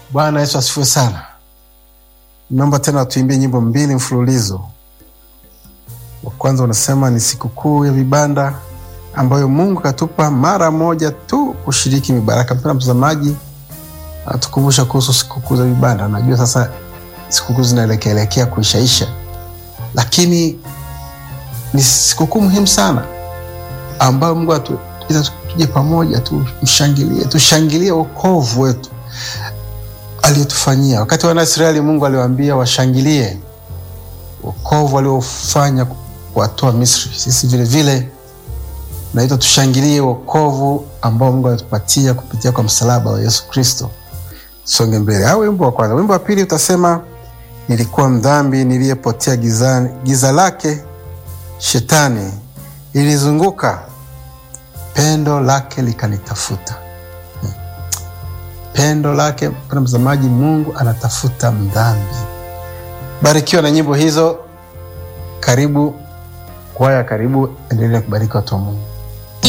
Bwana Yesu asifiwe sana. Naomba tena tuimbie nyimbo mbili mfululizo. Wa kwanza unasema ni sikukuu ya vibanda ambayo Mungu katupa mara moja tu kushiriki mibaraka. Mpendwa mtazamaji, atukumbusha kuhusu sikukuu za vibanda. Najua sasa sikukuu zinaelekeelekea kuishaisha, lakini ni sikukuu muhimu sana ambayo Mungu atuita tuje pamoja, tumshangilie, tushangilie wokovu wetu aliyotufanyia. Wakati wana Israeli, Mungu aliwaambia washangilie wokovu aliofanya kuwatoa Misri. Sisi vilevile naitwa tushangilie wokovu ambao Mungu alitupatia kupitia kwa msalaba wa Yesu Kristo. Songe mbele. Au wimbo wa kwanza. Wimbo wa pili utasema nilikuwa mdhambi niliyepotea gizani, giza lake shetani ilizunguka, pendo lake likanitafuta. Hmm. Pendo lake, mpendwa mtazamaji, Mungu anatafuta mdhambi. Barikiwa na nyimbo hizo. Karibu kwaya, karibu, endelea kubariki watu wa Mungu.